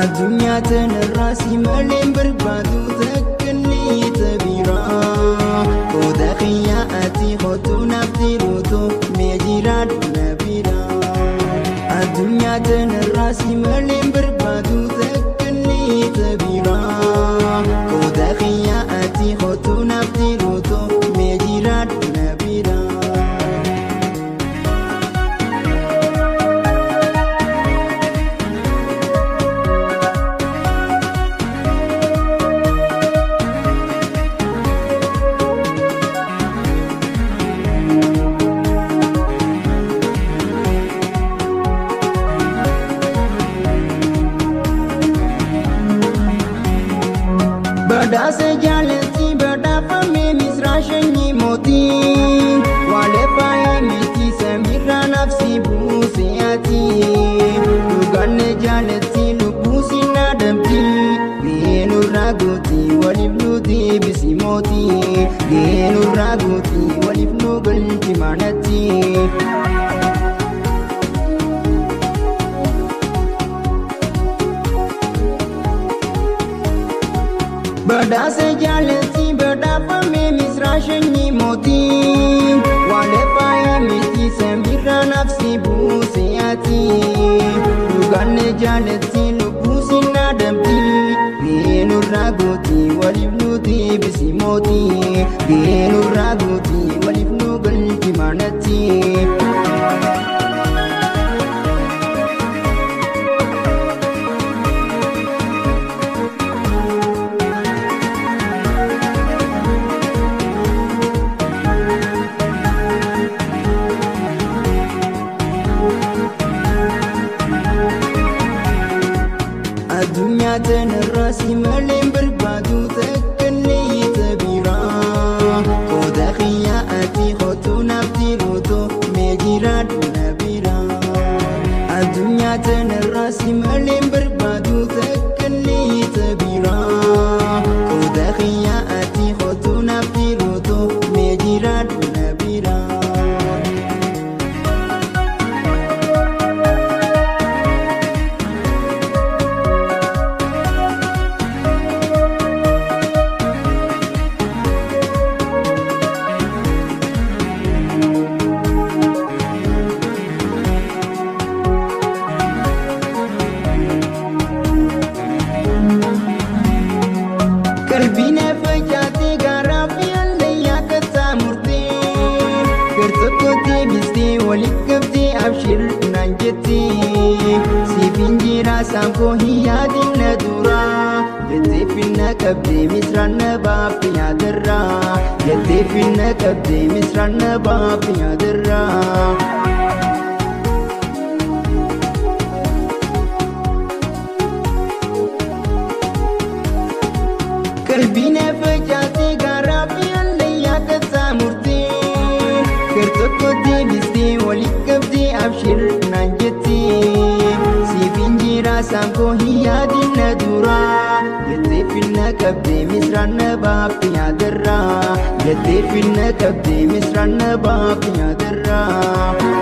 Addunyaa tanarraa si malee barbaadu takkanni tabiraa Kooda kiyyaa ati hotuu naaf jiruutu mee jiraadhu na biraa Addunyaa tanarraa si malee barbaadu takkanni tabiraa Kooda kiyyaa ati hotuu naaf jiruutu mee jiraadhu na biraa Badhaasa jaalatti badhaafame misraa shanyii mootii Waalee faayee miti samiirraa nafsi buuse ati Dhugaanne jaalatti lubbuu si naadamti Geenurraa gooti waliif nu deebisi mootii Geenurraa gooti waliif nu galchi manatti Badhaasa jaalatti badhaafame misraa shanyii mootii Waalee faayee miti samiirraa nafsi buuse ati Dhugaanne jaalatti lubbuu si naadamti Geenurraa gooti waliif nu deebisi mootii Geenurraa gooti waliif nu galchi manatti Addunyaa tanarraa si malee barbaadu takkanne tabiraa Kooda kiyyaa ati hotuu naaf jiruutu mee jiraadhu na biraa Addunyaa tanarraa si malee barbaadu takkanne tabiraa Kooda kiyyaa ati hotuu naaf jiruutu mee jiraadhu na biraa Qalbiin facaatee gaaraa fi hallayyaa kattaa murtee Gartokkoo deebistee waliif qabdee abshir naan jettee Siif injiraa saanfoo hin yaadin na duraa Jettee finna qabdee misraan na baafte nyaatarraa Jettee finna qabdee misraan na baafte nyaatarraa Qalbiin facaatee gaaraa fi hallayyaa kattaa murtee Gartokkoo deebistee waliif qabdee abshir naan jettee Siif injiraa saanfoo hin yaadin na duraa Jettee finna qabdee misraan na baafte nyaatarraa Jettee finna qabdee misraan na baafte nyaatarraa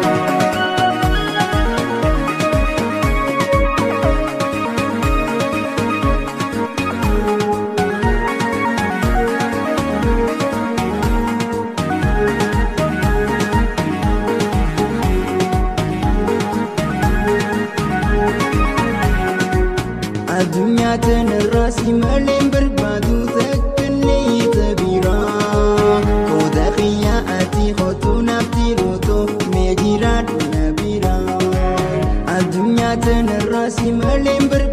Addunyaa tanarraa si malee barbaadu takkanne tabiraa Kooda kiyyaa ati hotuu naaf jiruutu mee jiraadhu na biraa Addunyaa tanarraa si malee barbaadu